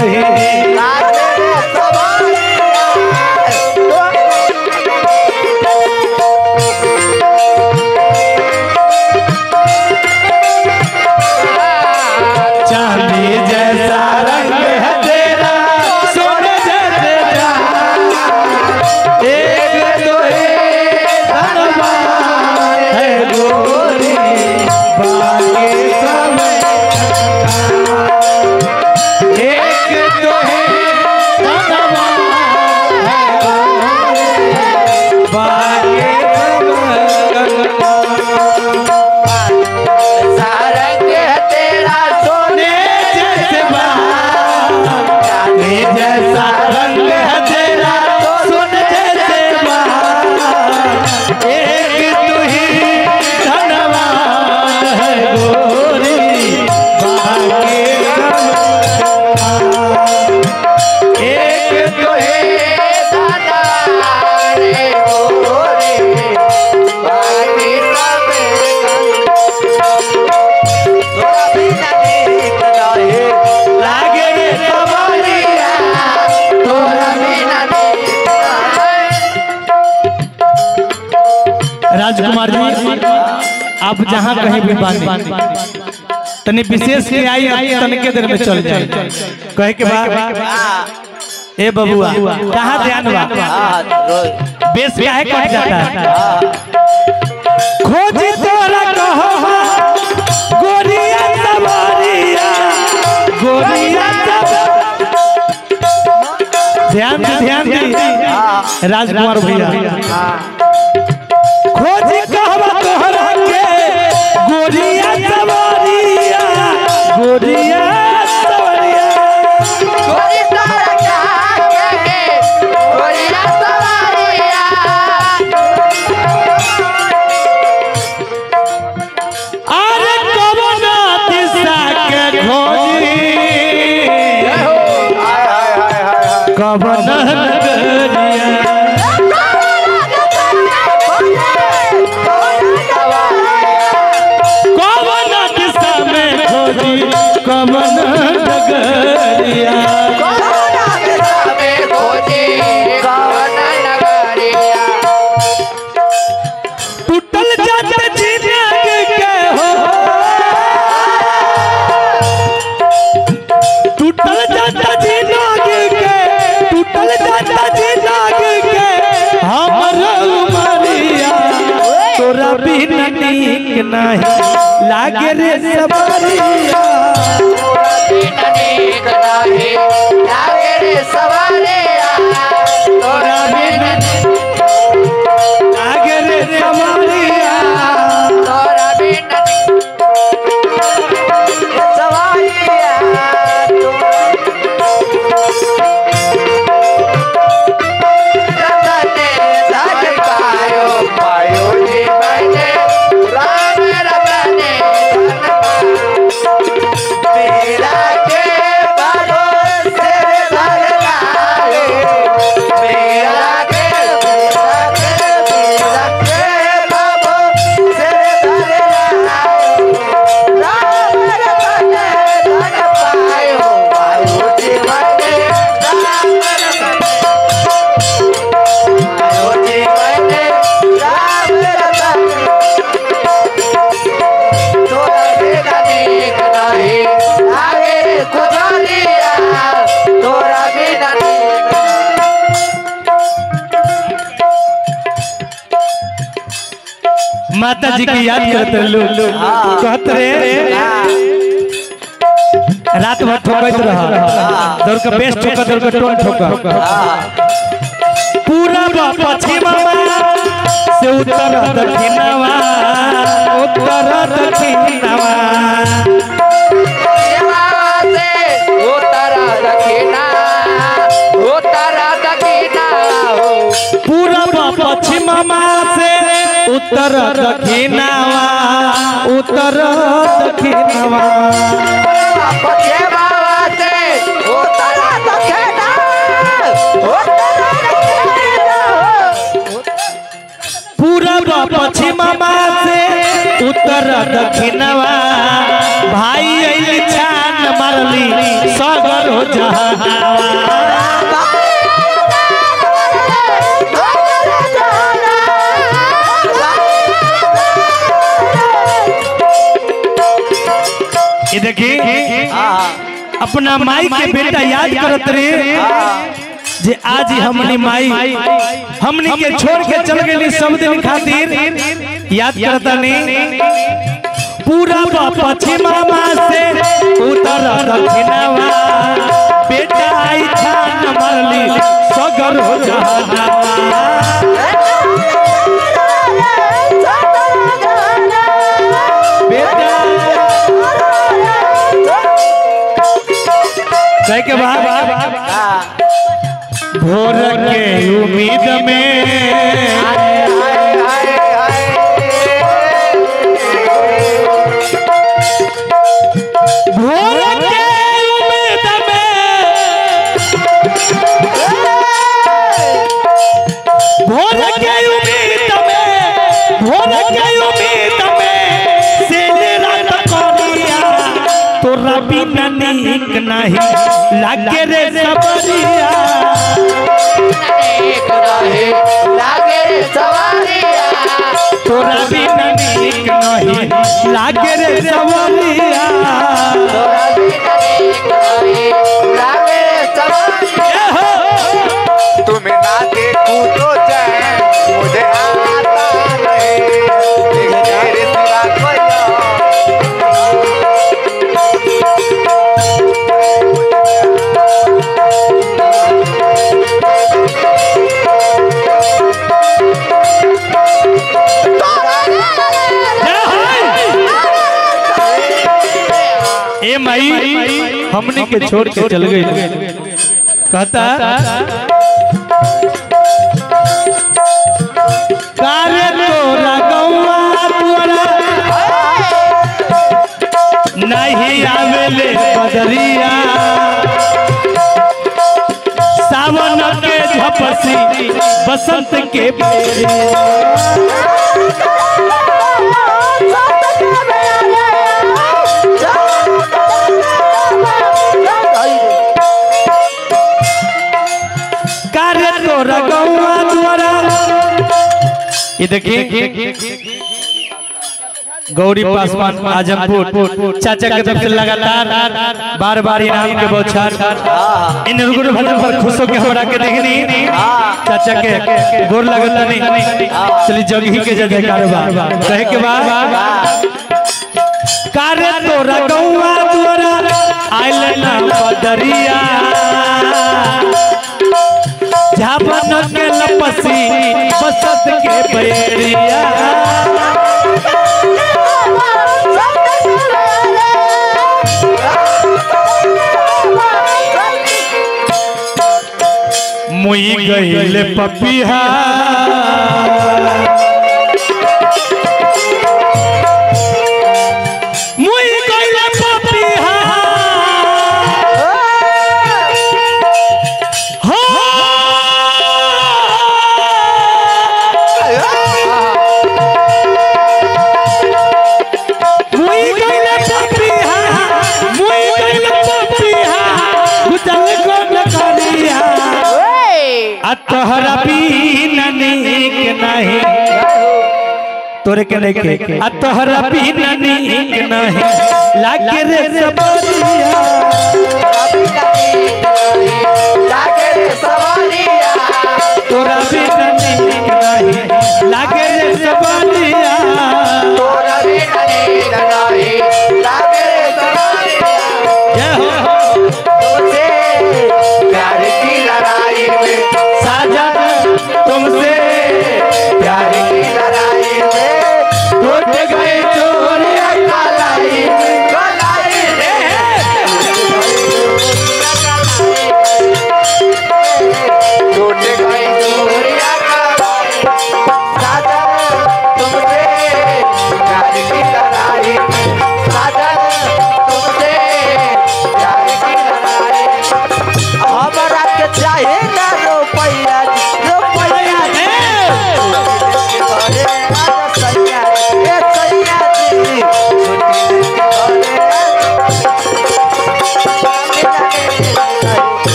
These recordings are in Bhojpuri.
तुही चांदी जैसा रंग है तेरा सोने जैसे जहां एक तो धनवान है गोरी बाकी सब एक तो है धनवान है गोरी बाकी सब सोने जैसे बहार चांदी जैसा रंग है तेरा सोने जैसे बहार एक तू ही धनवान है गोरी बाकी सब एक तू ही लागे रे सवारिया तोरा राजकुमार जी आप जहाँ कहीं भी बांधे तनी विशेष के आई आई तनके देर में चल जाए कहे के बाद ए बबुआ कहाँ ध्यान बा बेस काहे कट जाता है खोजी तोरा कहो गोरिया सवारिया गोरिया सवारिया ध्यान दे ध्यान दे राजकुमार भैया खोजी कहवा तोहरा के गोरिया सवारिया गोरिया सवारिया अरे कवना दिशा के खोजी कवना नगरिया कवन दिशा में खोजी कवन नगरिया टूटल जात जिंदगी के हो टूटल जात जिंदगी के टूटल जात जिंदगी के हमर उमरिया तोरा बिना नीक नहीं लागे रे सबरिया तोरा बिना लागे रे सबरिया माता जी की याद करते लोग कहत रे रात भर ठोकत रहा दौड़ के बेस ठोका दौड़ के टोन ठोका पूरा पश्चिम से उत्तर दक्षिणवा उत्तर दक्षिणवा पूरा पश्चिम से उत्तर दक्षिणवा उत्तर दक्षिणवा पूरब पश्चिम से उत्तर दक्षिणवा भाई अइली छान मारली सगर हो जहानावा ये देखी अपना माई के बेटा याद करत रे जे आज ही हमनी माई हमनी के छोड़ के चल गेली सब दिन खातिर याद करता नहीं पूरा पश्चिमा से उतर दक्षिणवा बेटा आई था न मरली सगर हो जहानावा बेटा कहे के बाद भोर के उम्मीद में भोर के उम्मीद में भोर के उम्मीद में भोर के उम्मीद में से रात कोरिया तोरा बिना नीक नहीं लागे रे सबरिया तोरा बिना नीक नहीं लागे रे सबरिया ए हो तुम्हें ना देखूं तो चैन मुझे आता रहे लेकिन तेरे सिवा कोई और ए माई हमने के छोड़ के चल गई कहता कार्य तोरा गौआ तोरा नहीं आवेले बदरिया सावन के झपसी बसंत के बेरिया कार्य तोरा गौआ द्वारा ये देखिए गौरी पासवान आजमपुर चाचा के तरफ से लगातार बार बार इनाम के बौछार इन रुगुन भजन पर खुश होकर हमरा के देखनी चाचा के गोर लगता नहीं चली जगही के जय जयकार बा कहे के बाद कार्य तोरा गौआ द्वारा आइल ना बदरिया झापन के लपसी बसत के बैरिया मुई गईले पपिहा मुई गईले पपिहा हो मुई गईले पपिहा मुई गईले पपिहा गुजल कोन करिया आ तोहरा बिना नीक नहीं तोरे के नहीं के आ तोहरा बिना नीक नहीं लागे रे सबरिया तोरा बिना नीक नहीं लागे रे सबरिया जय हो साजन तुमसे प्यार टूट गए चोरिया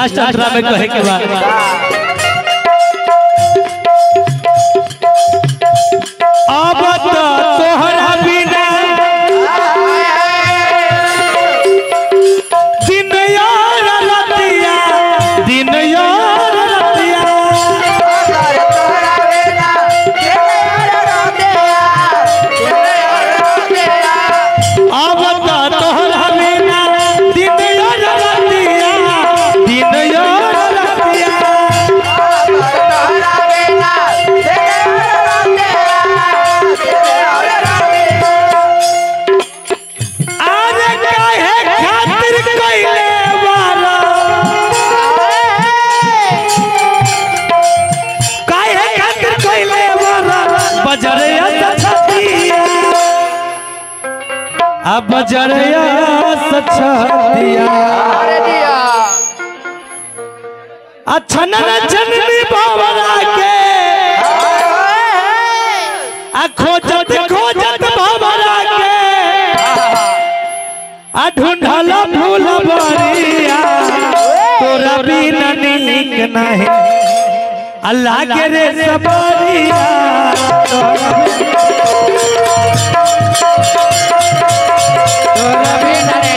लास्ट अंतरा में कहे के बाद अब तो तोहरा बिना दिन यार रतिया दिन यार रतिया अब तो तोहरा बिना दिन यार रतिया दिन यार रतिया अरे काहे खातिर कइले वाला काहे खातिर कइले वाला बजरिया सछतिया अब बजरिया सछतिया अच्छा न जननी बाबरा के आ खोजत खोजत बाबरा के आ ढूंढल फूल बरिया तोरा बिना नीक नहीं अल्लाह के रे सबरिया तोरा बिना- तोरा बिना